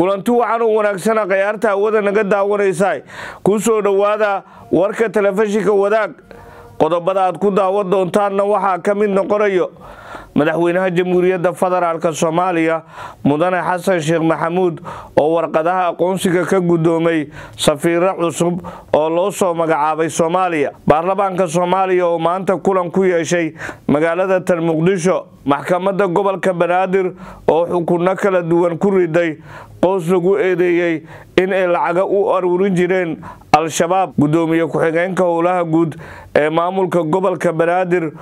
kulanti wacan u wanaagsana khayaarta hawada naga daawanaysa ku soo dhowaada warka telefishinka wadaag qodobada aad ku daawan doontaanna waxaa ka mid noqonayo madaxweynaha jamhuuriyadda federaalk soomaaliya mudane xasan sheekh maxamuud oo warqadaha aqoonsiga ka guddoomay safiiro cusub oo loo soo magacaabay soomaaliya baarlamaanka soomaaliya oo maanta kulan ku yeeshay magaalada tan muqdisho maxkamadda gobolka banaadir oo xukunno kala duwan ku riday qoos lagu eedeeyey in ay lacaga u aruurin jireen al-shabaab guddoomiye ku-xigeenka howlaha guud ee maamulka gobolka banaadir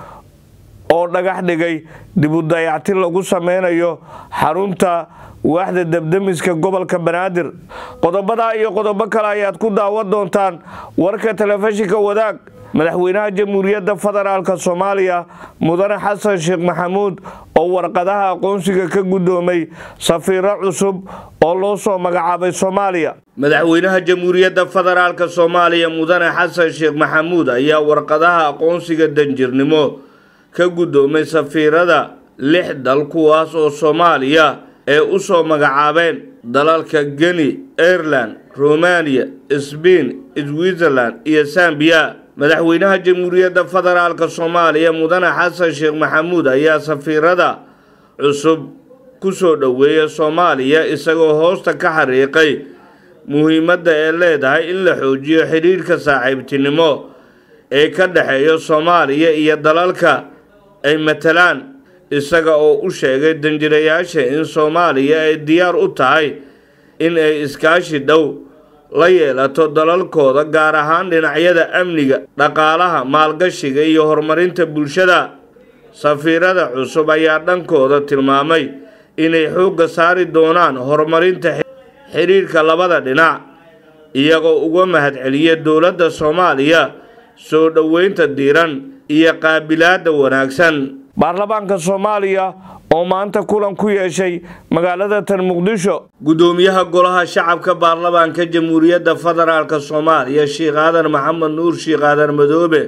oo dhagax dhigay dibu dayacti lagu sameynayo xarunta waaxda debdemiska gobolka banaadir qodobadaa iyo qodobo kale ayaad ku daawan doontaan warka telefishinka wadaag madaxweynaha jamhuuriyadda federaalk soomaaliya mudane xasan sheekh maxamuud oo warqadaha aqoonsiga ka guddoomay safiiro cusub oo loo soo magacaabay soomaaliya madaxweynaha jamhuuriyadda federaalk soomaaliya mudane xasan sheekh maxamuud ayaa warqadaha aqoonsiga danjirnimo ka guddoomay safiirada lix dal kuwaas oo soomaaliya ee u soo magacaabeen dalalka geni aireland romaniya sbain switzerland iyo sambiya madaxweynaha jamhuuriyadda federaalk soomaaliya mudane xasan sheekh maxamuud ayaa safiirada cusub ku soo dhoweeya soomaaliya isagoo hoosta ka xariiqay muhiimadda ee leedahay in la xoojiyo xidhiirhka saaxiibtinimo ee ka dhexeeya soomaaliya iyo dalalka ay matalaan isaga oo u sheegay danjirayaasha in soomaaliya ay diyaar u tahay in ay iskaashi dhow la yeelato dalalkooda gaar ahaan dhinacyada amniga dhaqaalaha maalgashiga iyo horumarinta bulshada safiirada cusub ayaa dhankooda tilmaamay inay xoogga saari doonaan horumarinta xidhiirhka labada dhinac iyagoo uga mahadceliya dowladda soomaaliya soo dhoweynta diiran iyo qaabilaada wanaagsan baarlamaanka soomaaliya oo maanta kulan ku yeeshay magaalada tan muqdisho guddoomiyaha golaha shacabka baarlamaanka jamhuuriyadda federaalk soomaaliya sheekh aadan maxamed nuur sheekh aadan madoobe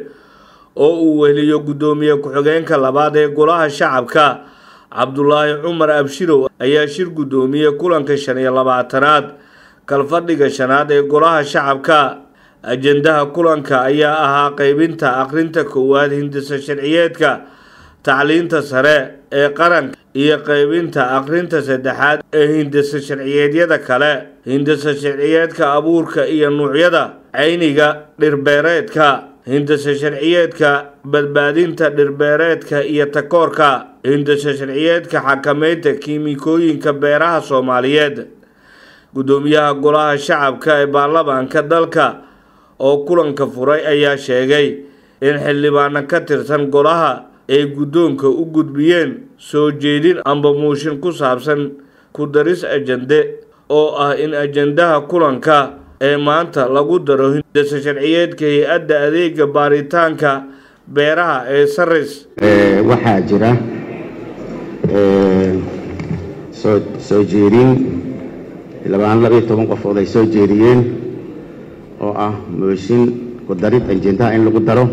oo uu weheliyo guddoomiye ku-xigeenka labaad ee golaha shacabka cabdulaahi cumar abshirow ayaa shir guddoomiye kulanka shan iyo labaatanaad kalfadhiga shanaad ee golaha shacabka ajendaha kulanka ayaa ahaa qeybinta akhrinta koowaad hindisa sharciyeedka tacliinta sare ee qaranka iyo qeybinta akhrinta saddexaad ee hindisa sharciyeedyada kale hindisa sharciyeedka abuurka iyo nuucyada cayniga dhirbeereedka hindisa sharciyeedka badbaadinta dhirbeereedka iyo takoorka hindisa sharciyeedka xakameynta kiimikooyinka beeraha soomaaliyeed guddoomiyaha golaha shacabka ee baarlamaanka dalka oo kulanka furay ayaa sheegay in xildhibaano ka tirsan golaha ay guddoonka u gudbiyeen soo jeedin amba muushin ku saabsan ku daris ajende oo ah in ajendaha kulanka ee maanta lagu daro hindisa sharciyeedka hay-adda adeega baaritaanka beeraha ee saris waxaa jira soo jeedin labaan laba iyo toban qofood ay soo jeediyeen oo ah mooshin ku darid ajendaha in lagu daro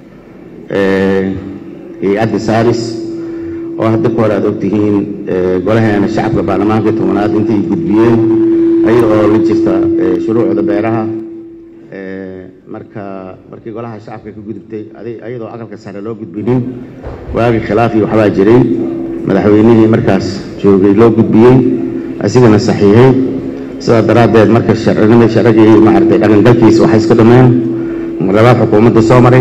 hay-adda saris oo hadda ka hor aad ogtihiin golaheena shacabka baarlamaanka tobanaad intay gudbiyeen ayada oo la jirta shuruucda beeraha marka markii golaha shacabka ka gudubtay ayadoo aqalka sare loo gudbinin waagii khilaafii waxbaa jiray madaxweynihii markaas joogay loo gudbiyey asigana saxiixay sidaa daraaddeed marka sharcinimada sharcigii maaragtay dhaqangalkiisa waxay iska dhameen labaad xukuumadda soo maray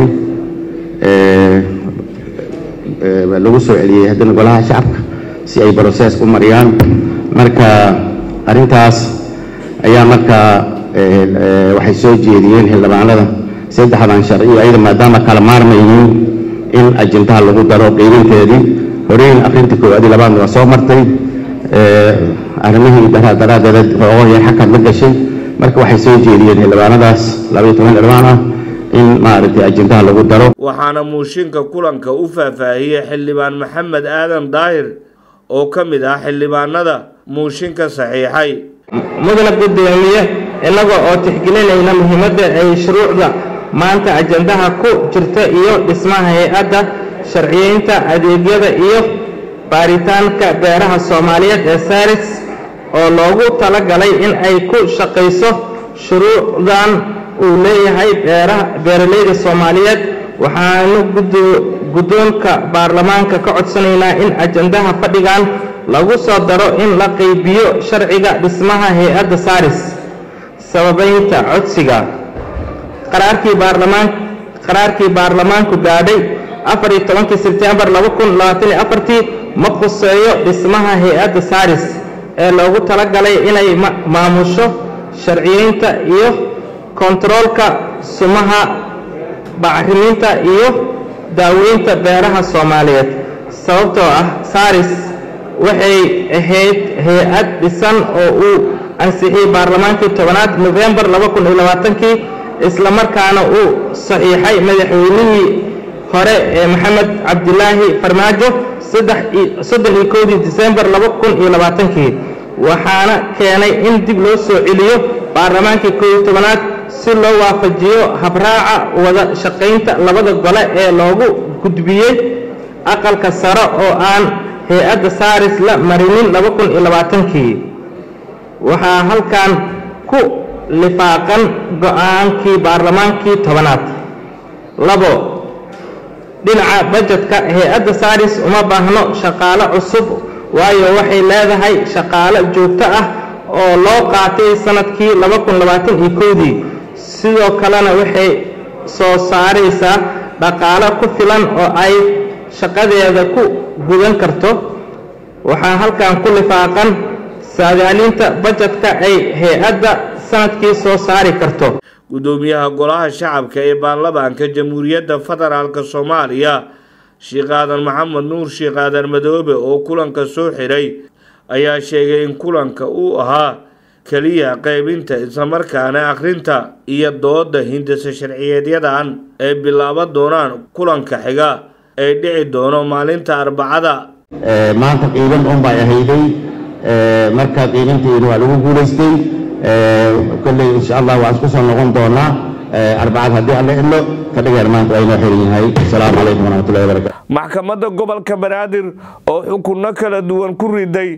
lagu soo celiyey haddana golaha shacabka si ay brosees u mariyaan marka arrintaas ayaa markaa waxay soo jeediyeen xildhibaanada saddexdan sharci ayada maadaama kala maarmayyiin in ajendaha lagu daro qeybinteedii horeyn akhrinta koowaadi labaadna waa soo martay arrimihii daraaddeed xoogo yar xakad la gashay marka waxay soo jeediyeen xildhibaanadaas labaiyo toban xildhibaan ah in maaragtay ajendaha lagu daro waxaana muushinka kulanka u faahfaahiyey xildhibaan maxamed aadan daahir oo ka mid ah xildhibaanada muushinka saxiixay mudana guddoomiye innaga oo tixgelinayna muhiimadda ay shuruucda maanta ajendaha ku jirta iyo dhismaha hay-adda sharciyeynta adeegyada iyo baaritaanka beeraha soomaaliyeed ee saris oo loogu talagalay in ay ku shaqayso shuruucdan uu leeyahay beeralayda soomaaliyeed waxaanu guddoonka baarlamaanka ka codsanaynaa in ajandaha fadhigan lagu soo daro in la qaybiyo sharciga dhismaha hay-adda saaris sababaynta codsiga qaraarkii baarlamaan qaraarkii baarlamaanku gaadhay afar iyo tobankii sebtembar laba kun labaatan iyo afartii ma khuseeyo dhismaha hay-adda saaris ee loogu talagalay inay maamusho sharciyeynta iyo kontaroolka sumaha bacriminta iyo daaweynta beeraha soomaaliyeed sababtoo ah saris waxay ahayd hay-ad dhisan oo uu ansixiyey baarlamaankii tobanaad nofembar laba kun iyo labaatankii isla markaana uu saxiixay madaxweynihii hore ee maxamed cabdilaahi farmaajo soddon iyo kowdii disembar laba kun iyo labaatankii waxaana keenay in dib loo soo celiyo baarlamaankii koob iyo tobanaad si loo waafajiyo habraaca wada shaqaynta labada gole ee loogu gudbiyey aqalka sare oo aan hay-adda saaris la marinin laba kun iyo labaatankii waxaa halkan ku lifaaqan go-aankii baarlamaankii tobanaad labo dhinaca bajetka hay-adda saaris uma baahno shaqaale cusub waayo waxay leedahay shaqaale joogto ah oo loo qaatay sanadkii laba kun labaatan iyo kowdii sidoo kalena waxay soo saaraysaa dhaqaale ku filan oo ay shaqadeeda ku gudan karto waxaa halkan ku lifaaqan saadaalinta bajetka ay hay-adda sanadkii soo saari karto gudoomiyaha golaha shacabka ee baarlamaanka jamhuuriyadda federaalk soomaaliya sheekh aadan maxamed nuur sheekh aadan madoobe oo kulanka soo xiray ayaa sheegay in kulanka uu ahaa keliya qaybinta islamarkaana akhrinta iyo dooda hindisa sharciyeedyadan ay bilaaban doonaan kulanka xiga ee dhici doono maalinta arbacada maanta qiiban unbay ahayday marka qiibanteedu waa lagu guulaystay kolley insha allah waan isku soo noqon doonaa arbacad haddii alla idlo fadhigaan maanta waa inoo xiran yahay asalaamu calaykum waraxmatullahi wabarakatu maxkamadda gobolka banaadir oo xukunno kala duwan ku riday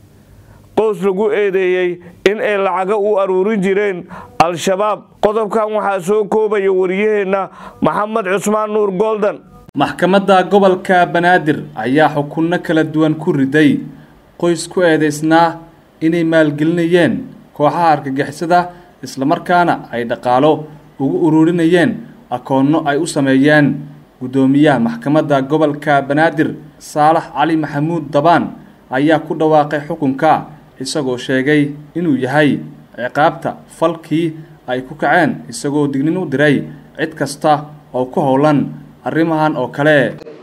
qoys lagu eedeeyey in ay lacaga u aruurin jireen al-shabaab qodobkan waxaa soo koobaya wariyaheenna maxamed cusmaan nuur goldan maxkamadda gobolka banaadir ayaa xukunno kala duwan ku riday qoys ku eedaysnaa inay maalgelinayeen kooxaha argagixisada islamarkaana ay dhaqaalo ugu ururinayeen akoonno ay u sameeyeen guddoomiyaha maxkamadda gobolka banaadir saalax cali maxamuud dabaan ayaa ku dhawaaqay xukunka isagoo sheegay inuu yahay ciqaabta falkii ay ku kaceen isagoo dignin u diray cid kasta oo ku howlan arrimahan oo kale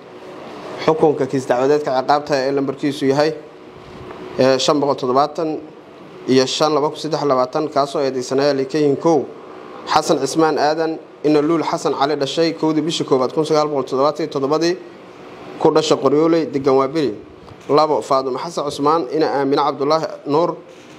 xukunka kiis dacwadeedka ciqaabta ee lambarkiisu yahay shan boqol toddobaatan iyo shan laba kun saddex labaatan kaasoo eedeysanaya likayin kow xasan cismaan aadan ina luul xasan cali dhashay kowdii bishii koowaad kun sagaal boqol toddobaatan toddobadii ku dhasha qoryooley degan waaberi labo faadumo xasan cusmaan ina aamine cabdulaahi nuur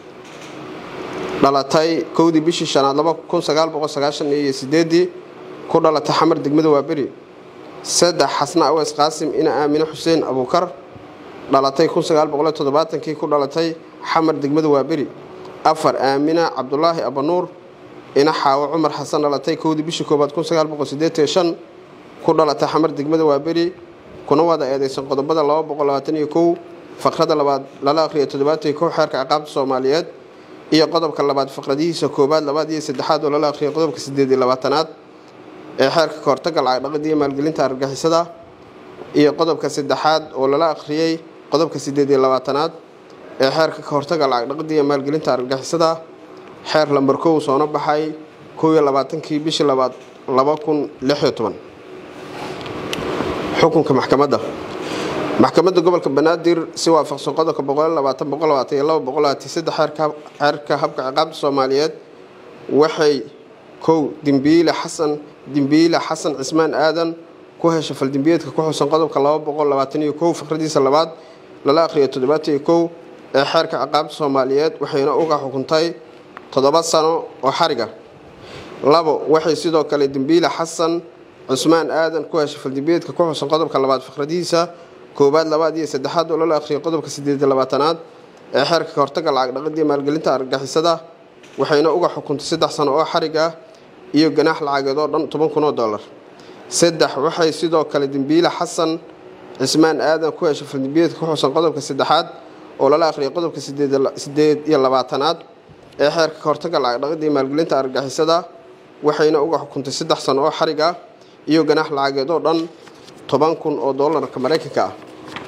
dhalatay kowdii bishii shanaad laba kun sagaal boqol sagaashan iyo sideedii ku dhalatay xamar degmada waaberi saddex xasna aweys qaasim ina aamine xuseen abuukar dhalatay kun sagaal boqol toddobaatankii ku dhalatay xamar degmada waaberi afar aamina cabdulaahi abanuur ina xaawo cumar xasan dhalatay kowdii bishii koowaad kun sagaal boqol sideetan shan ku dhalatay xamar degmada waaberi kuna wada eedeysan qodobada laba boqol labaatan iyo kow faqrada labaad lala akhriya toddobaatan iyo kow xeerka ciqaabta soomaaliyeed iyo qodobka labaad faqradihiisa koowaad labaad iyo saddexaad oo lala akhriya qodobka sideed iyo labaatanaad ee xeerka kahortaga lacag dhaqida iyo maalgelinta argagixisada iyo qodobka saddexaad oo lala akhriyey qodobka sideed iyo labaatanaad ee xeerka kahortaga lacag dhaqida iyo maalgelinta argagixisada xeer lambar kow soona baxay kow iyo labaatankii bishii labaad laba kun lix iyo toban xukunka maxkamadda maxkamadda gobolka banaadir si waafaqsan qodobka boqol labaatan boqol labaatan iyo laba boqol labaatan saddex xeerka habka ciqaabta soomaaliyeed waxay kow dimbiile xasan dimbiile xasan cismaan aadan ku hesha faldimbiyeedka ku xusan qodobka laba boqol labaatan iyo kow fikradiisa labaad lala akhriyo toddobaatan iyo kow ee xeerka ciqaabta soomaaliyeed waxayna uga xukuntay toddoba sano oo xariga labo waxay sidoo kale dimbiile xasan cusmaan aadan ku hesha faldimbiyeedka ku xusan qodobka labaad fikradihiisa koowaad labaad iyo saddexaad oo lala akhriyo qodobka sideed iyo labaatanaad ee xeerka kahortaga lacag dhaqidii maalgelinta argagixisada waxayna uga xukuntay saddex sano oo xarig ah iyo ganaax lacageed oo dhan toban kun oo dollar saddex waxay sidoo kale dembiile xasan cismaan aadan ku heshay faldembiyeedka ku xusan qodobka saddexaad oo lala akhriyay qodobka sideed iyo labaatanaad ee xeerka kahortaga lacag dhaqidii maalgelinta argagixisada waxayna uga xukuntay saddex sano oo xarig ah iyo ganaax lacageed oo dhan toban kun oo doolarka maraykanka ah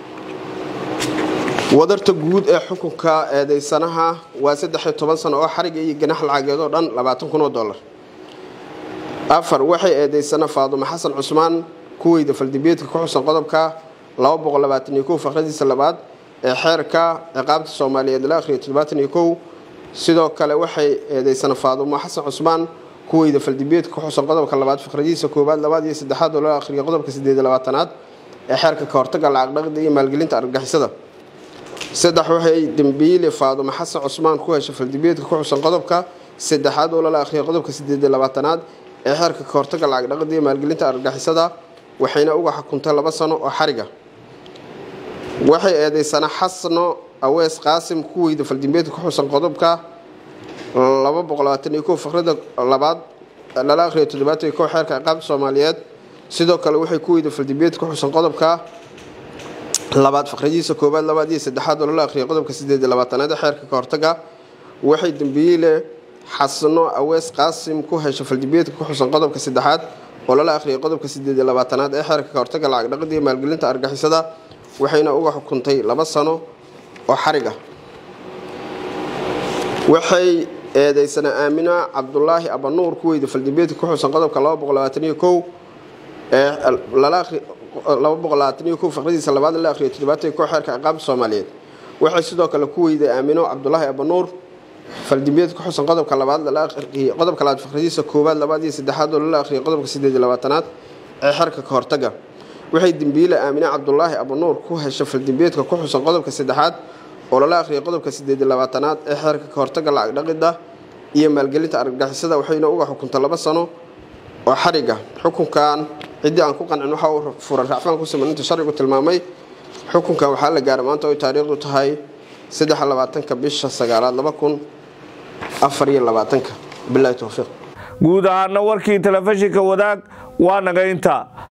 wadarta guud ee xukunka eedeysanaha waa saddexiyo toban sano oo xariga iyo ganax lacageed oo dhan labaatan kun oo dollar afar waxay eedeysana faadumo xasan cusmaan kuweyda faldembiyeedka ku xusan qodobka laba boqol labaatan iyo kow faqradiisa labaad ee xeerka ciqaabta soomaaliyeed la akhriyo toddobaatan iyo kow sidoo kale waxay eedeysana faadumo xasan cusmaan kuweyda faldembiyeedka ku xusan qodobka labaad faqradiisa koowaad labaad iyo saddexaad oo la akhriyo qodobka sideed iyo labaatanaad ee xeerka kahortaga lacag dhaqida iyo maalgelinta argagixisada saddex waxay dembiile faadumo xasan cusmaan ku heshay faldembiyeedka ku xusan qodobka saddexaad oo lala akhriyay qodobka sideed iyo labaatanaad ee xeerka kahortaga lacag dhaqida iyo maalgelinta argagixisada waxayna uga xukuntay laba sano oo xariga waxay eedeysana xasno awees qaasim kuweyda faldembiyeedka ku xusan qodobka laba boqol labaatan iyo kow faqrada labaad lala akhriyo toddobaatan iyo kow xeerka ciqaabta soomaaliyeed sidoo kale waxay kuweyda faldembiyeedka ku xusan qodobka labaad faqradiisa koowaad labaad iyo saddexaad oo lala akhriyay qodobka sideed iyo labaatanaad ee xeerka kahortaga waxay dembiile xasno awees qaasim ku heshay faldembiyeedka ku xusan qodobka saddexaad oo lala akhriyay qodobka sideed iyo labaatanaad ee xeerka kahortaga lacag dhaqida iyo maalgelinta argixisada waxayna uga xukuntay laba sano oo xariga waxay eedeysana aamina cabdulaahi abanuur kuweyda faldembiyeedka ku xusan qodobka laba boqol labaatan iyo kow ee lala akhri laba boqol labaatan iyo kow faqradiisa labaad la akhriyo toddobaatan iyo kow xeerka ciqaabta soomaaliyeed waxay sidoo kale ku weyday aamino cabdulaahi abanuur faldembiyeed ku xusan qodobka labaad lala akhriyay qodobka labaad faqradiisa koowaad labaad iyo saddexaad oo lala akhriyay qodobka sideed iyo labaatanaad ee xeerka kahortaga waxay dembiile aamine cabdulaahi abanuur ku heshay faldembiyeedka ku xusan qodobka saddexaad oo lala akhriyay qodobka sideed iyo labaatanaad ee xeerka kahortaga lacag dhaqida iyo maalgelinta argagixisada waxayna uga xukuntay laba sano oo xariga xukunkan ciddii aan ku qancin waxa uu furan racfaan ku siman inta sharcigu tilmaamay xukunkan waxaa la gaaray maanta oy taariikhdu tahay saddex labaatanka bisha sagaalaad laba kun afar iyo labaatanka bilahi towfiiq guud ahaana warkii telefishinka wadaag waa naga intaa